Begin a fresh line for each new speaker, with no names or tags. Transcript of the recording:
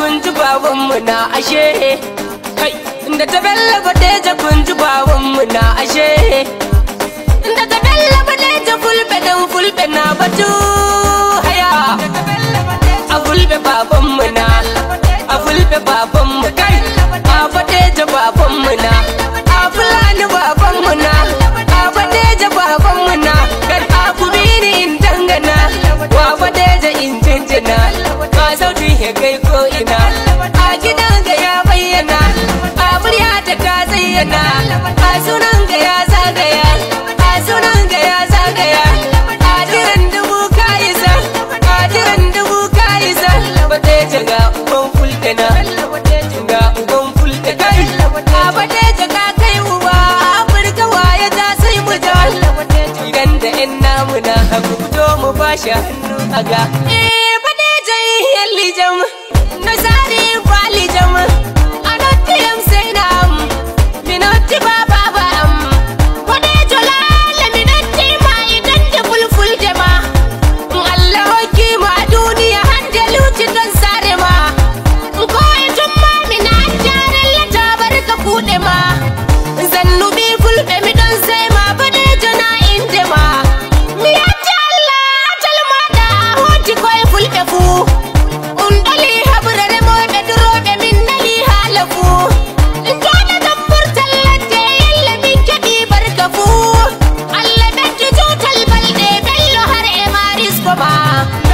kun ji babanmu na ashe kai da ta bella badeja kun ji babanmu na ashe daga bella badeja fulbe dan fulbe na batu haya a fulbe babanmu na a fulbe babanmu kai a badeja babanmu na a fulani babanmu na a badeja babanmu na kai a kubini in dangana wa badeja in jinjina ma sauti ya kai ko ina a gidan ga ya bayyana a murya ta ka zayyana a sunan ga ya zagaya a sunan ga ya zagaya a jiran dubu ka isa a jiran dubu ka isa badeja ga uban fulkana ga uban fulka kai a badeja ka kai uba afirka waye ta sai mu ja idan da yan namu na haku fito mu bashi hannu a ga eh badeja yalli jam na sari kwali jam a nottiyam sai na am minotti ba ba ba am badeja lala minotti ma idan da fulful jama Allah hoki ma duniya hande luci don sare ma ko itun ma mina jaran lata barka kuɗe ma zannubi fulɓe mi don sai ma badeja na inde ma mi yatti Allah talma da hoti koye fulɓe fu un ɗali haɓrere moyɓe duroɓe min nali haala fu joɗa tan burtal ladde yalla min keɓi barka fu Allah ɓeddi tutal balɗe bello har e maris ko ma